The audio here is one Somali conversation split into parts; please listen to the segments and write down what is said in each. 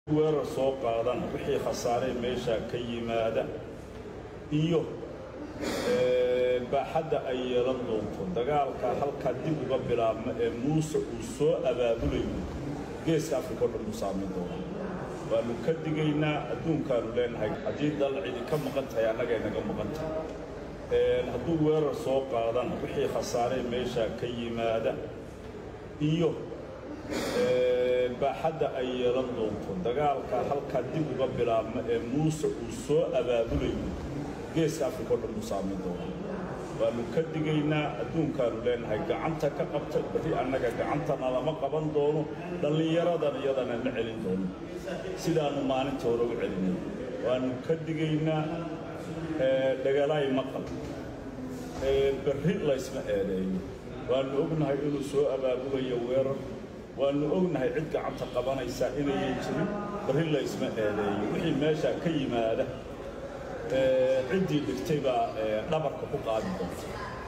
weerar soo qaadana wixii khasaaree meeshaa ka yimaada iyo baaxadda ay yeelan doonto dagaalka halkaa dib uga bilaabma ee muuse uu soo abaabulayo geeska afrika o dhan buu saamin doona waannu ka digaynaa adduunkaannu leenahay haddii dal cidi ka maqan tahay annagay naga maqan tahay hadduu weerar soo qaadana wixii khasaaree meeshaa ka yimaada iyo baaxadda ay yeelan doonto dagaalka halkaa dib uga bilaabma ee muuse uu soo abaabulayo geeska afrika o dhan buu saamin doona waannu ka digaynaa adduunkaannu leenahay gacanta ka qabta berri annaga gacantana lama qaban doono dhallinyaradan iyadana ma celin doono sidaannu maalinta hore u celinay waannu ka digaynaa dhagalaay maqal berri laysma eedeeyo waannu ognahay inuu soo abaabulayo weerar waannu ognahay cid gacanta qabanaysaa inayan jirin berri laysma eedeeyo wixii meeshaa ka yimaada ciddii dhigtay baa dhabarka ku qaadi doonta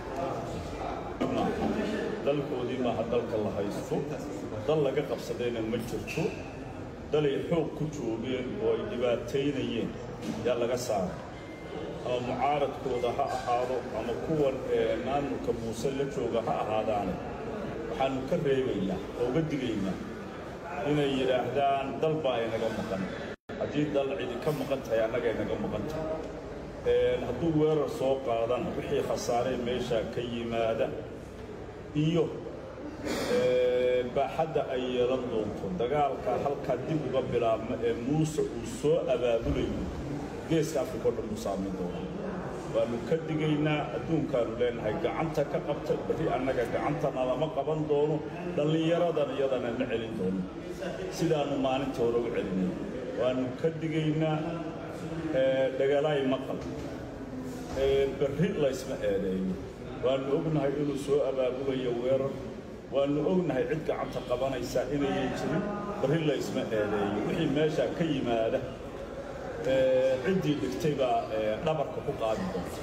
dalkoodii maaha dalka la haysto dal laga qabsadayna ma jirto dalay xoog ku joogeen oo ay dhibaataynayeen yaa laga saaray ama mucaaradkooda ha ahaado ama kuwan maamulka muuse la jooga ha ahaadaane waxaannu ka reebaynaa oo uga digaynaa inay yidhaahdaan dal baa inaga maqan haddii dal cidi ka maqan tahay annagay naga maqan tahay hadduu weerar soo qaadana wixii khasaaree meeshaa ka yimaada iyo baaxadda ay yeelan doonto dagaalka halkaa dib uga bilaabma ee muuse uu soo abaabulayo geeska afrika o dhan buu saamin doona waannu ka digaynaa adduunkaannu leenahay gacanta ka qabta berri annaga gacantana lama qaban doono dhallinyaradan iyadana ma celin doono sidaannu maalinta hore u celinay waannu ka digaynaa dhagalaay maqal berri laysma eedeeyo waannu ognahay inuu soo abaabulayo weerar waannu ognahay cid gacanta qabanaysaa inayan jirin berri laysma eedeeyo wixii meeshaa ka yimaada ciddii dhigtay baa dhabarka ku qaadi doonta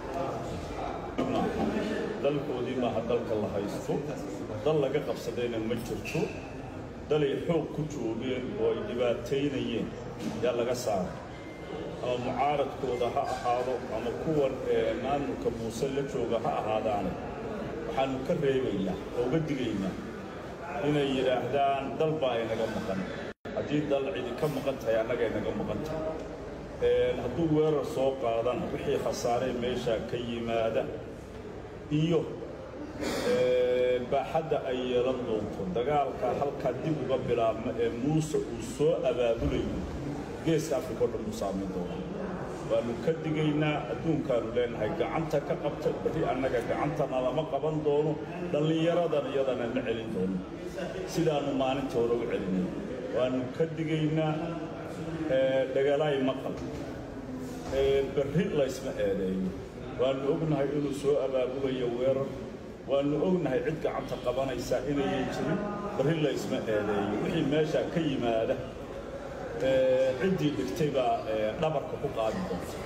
dalkoodii maaha dalka la haysto dal laga qabsadayna ma jirto dalay xoog ku joogeen oo ay dhibaataynayeen yaa laga saaray ama mucaaradkooda ha ahaado ama kuwan maamulka muuse la jooga ha ahaadaane waxaannu ka reebaynaa oo uga digaynaa inay yidhaahdaan dal baa inaga maqan haddii dal cidi ka maqan tahay annagay naga maqan tahay hadduu weerar soo qaadana wixii khasaaree meeshaa ka yimaada iyo baaxadda ay yeelan doonto dagaalka halkaa dib uga bilaabma ee muuse uu soo abaabulayo geeska afrika o dhan buu saamin doona waannu ka digaynaa adduunkaannu leenahay gacanta ka qabta berri annaga gacantana lama qaban doono dhallinyaradan iyadana ma celin doono sidaannu maalinta hore u celinay waannu ka digaynaa dhagalaay maqal berri laysma eedeeyo waannu ognahay inuu soo abaabulayo weerar waannu ognahay cid gacanta qabanaysaa inayan jirin berri laysma eedeeyo wixii meeshaa ka yimaada ciddii dhigtay baa dhabarka ku qaadi doonta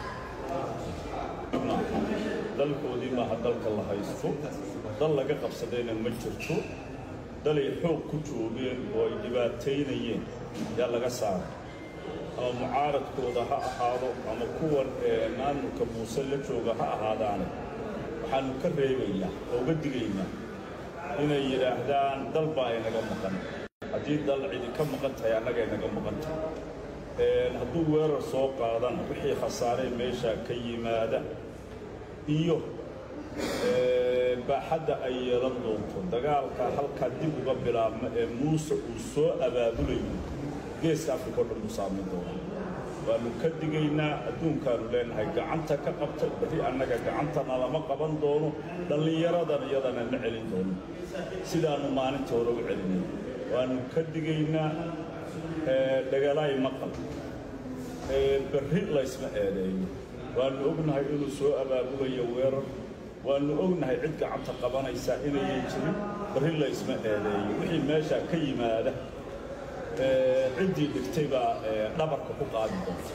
dalkoodii maaha dalka la haysto dal laga qabsadayna ma jirto dalay xoog ku joogeen oo ay dhibaataynayeen yaa laga saaray ama mucaaradkooda ha ahaado ama kuwan maamulka muuse la jooga ha ahaadaane waxaannu ka reebaynaa oo uga digaynaa inay yidhaahdaan dal baa inaga maqan haddii dal cidi ka maqan tahay annagay naga maqan tahay hadduu weerar soo qaadana wixii khasaaree meeshaa ka yimaada iyo baaxadda ay yeelan doonto dagaalka halkaa dib uga bilaabma ee muuse uu soo abaabulayo geeska afrika o dhan buu saamin doona waannu ka digaynaa adduunkaannu leenahay gacanta ka qabta berri annaga gacantana lama qaban doono dhallinyaradan iyadana ma celin doono sidaannu maalinta hore u celinay waannu ka digaynaa dhagalaay maqal berri laysma eedeeyo waannu ognahay inuu soo abaabulayo weerar waannu ognahay cid gacanta qabanaysaa inayan jirin berri laysma eedeeyo wixii meeshaa ka yimaada ciddii dhigtay baa dhabarka ku qaadi doonta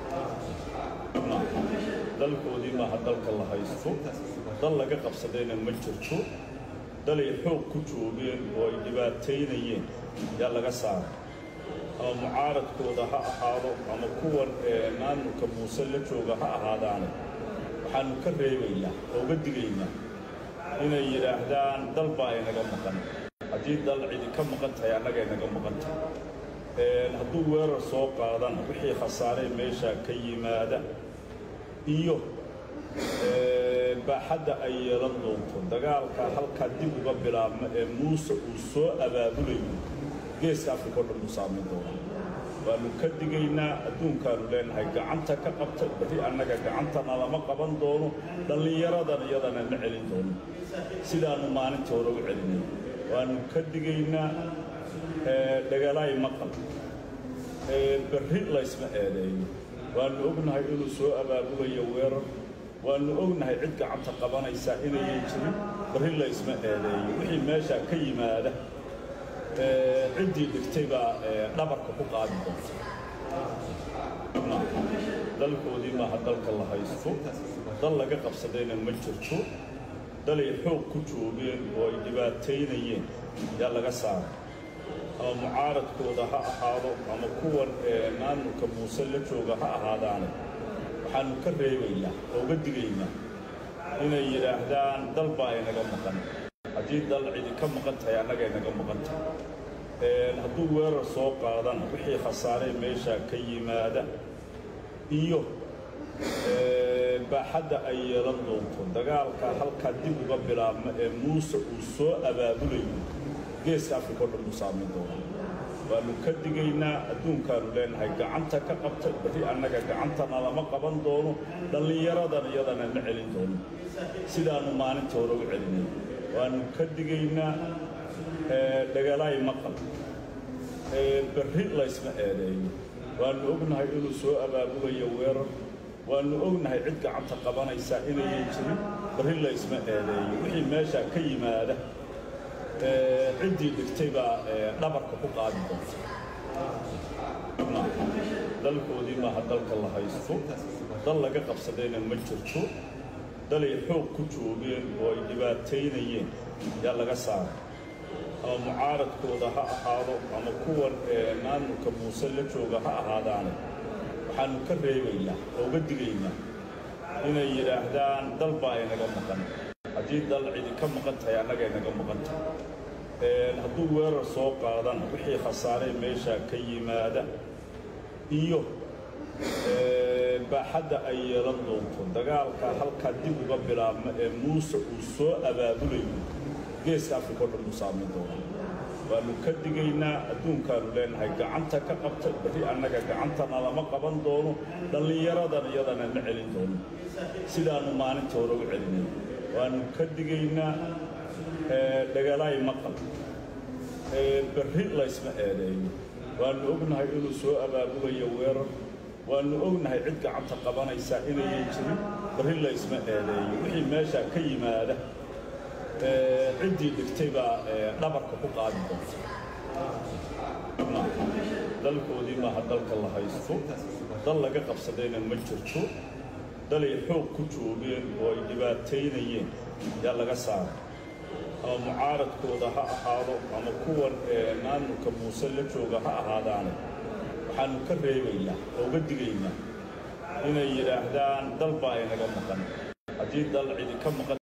dalkoodii maaha dalka la haysto dal laga qabsadayna ma jirto dalay xoog ku joogeen oo ay dhibaataynayeen yaa laga saaray ama mucaaradkooda ha ahaado ama kuwan maamulka muuse la jooga ha ahaadaane waxaanu ka reebaynaa oo uga digaynaa inay yidhaahdaan dal baa inaga maqan haddii dal cidi ka maqan tahay annaga inaga maqan tahay hadduu weerar soo qaadana wixii khasaaree meeshaa ka yimaada iyo baaxadda ay yeelan doonto dagaalka halkaa dib uga bilaabma ee muuse uu soo abaabulayo geeska afrika o dhan uu saamayn doona waannu ka digaynaa adduunkaanu leenahay gacanta ka qabta berri annaga gacantana lama qaban doono dhallinyaradan iyadana ma celin doono sidaannu maalintii hore u celinay waannu ka digaynaa dhagalaay maqal berri laysma eedeeyo waannu ognahay inuu soo abaabulayo weerar waannu ognahay cid gacanta qabanaysaa inayan jirin berri laysma eedeeyo wixii meeshaa ka yimaada ciddii dhigtay baa dhabarka ku qaadi doonta dalkoodii maaha dalka la haysto dal laga qabsadayna ma jirto dalay xoog ku joogeen oo ay dhibaataynayeen yaa laga saaray ama mucaaradkooda ha ahaado ama kuwan maamulka muuse la jooga ha ahaadaane waxaanu ka reebaynaa oo uga digaynaa inay yidhaahdaan dal baa inaga maqan haddii dal cidi ka maqan tahay annaga inaga maqan tahay hadduu weerar soo qaadana wixii khasaaree meeshaa ka yimaada iyo baaxadda ay yeelan doonto dagaalka halkaa dib uga bilaabma ee muuse uu soo abaabulayo geeska afrika o dhan uu saamayn doona waannu ka digaynaa adduunkaanu leenahay gacanta ka qabta berri annaga gacantana lama qaban doono dhallinyaradan iyadana ma celin doono sidaannu maalintii hore u celinay waannu ka digaynaa dhagalaay maqal berri laysma eedeeyo waannu ognahay inuu soo abaabulayo weerar waannu ognahay cid gacanta qabanaysaa inayan jirin berri laysma eedeeyo wixii meeshaa ka yimaada ciddii dhigtay baa dhabarka ku qaadi doonta dalkoodii maaha dalka la haysto dal laga qabsadayna ma jirto dalay xoog ku joogeen oo ay dhibaataynayeen yaa laga saaray ama mucaaradkooda ha ahaado ama kuwan maamulka muuse la jooga ha ahaadaane waxaanu ka reebaynaa oo uga digaynaa inay yidhaahdaan dal baa inaga maqan haddii dal cidi ka maqan tahay annaga inaga maqan tahay hadduu weerar soo qaadana wixii khasaaree meeshaa ka yimaada iyo baaxadda ay yeelan doonto dagaalka halkaa dib uga bilaabma ee muuse uu soo abaabulayo geeska afrika o dhan uu saamayn doona waannu ka digaynaa adduunkaanu leenahay gacanta ka qabta berri annaga gacantana lama qaban doono dhallinyaradan iyadana ma celin doono sidaannu maalintii hore u celinay waannu ka digaynaa dhagalaay maqal berri laysma eedeeyo waannu ognahay inuu soo abaabulayo weerar waannu ognahay cid gacanta qabanaysaa inayan jirin berri laysma eedeeyo wixii meeshaa ka yimaada ciddii dhigtay baa dhabarka ku qaadi doonta dalkoodii maaha dalka la haysto dal laga qabsadayna ma jirto dalay xoog ku joogeen oo ay dhibaataynayeen yaa laga saaray ama mucaaradkooda ha ahaado ama kuwan maamulka muuse la jooga ha ahaadaane waxaanu ka reebaynaa oo uga digaynaa inay yidhaahdaan dal baa inaga maqan haddii dal cidi ka maqan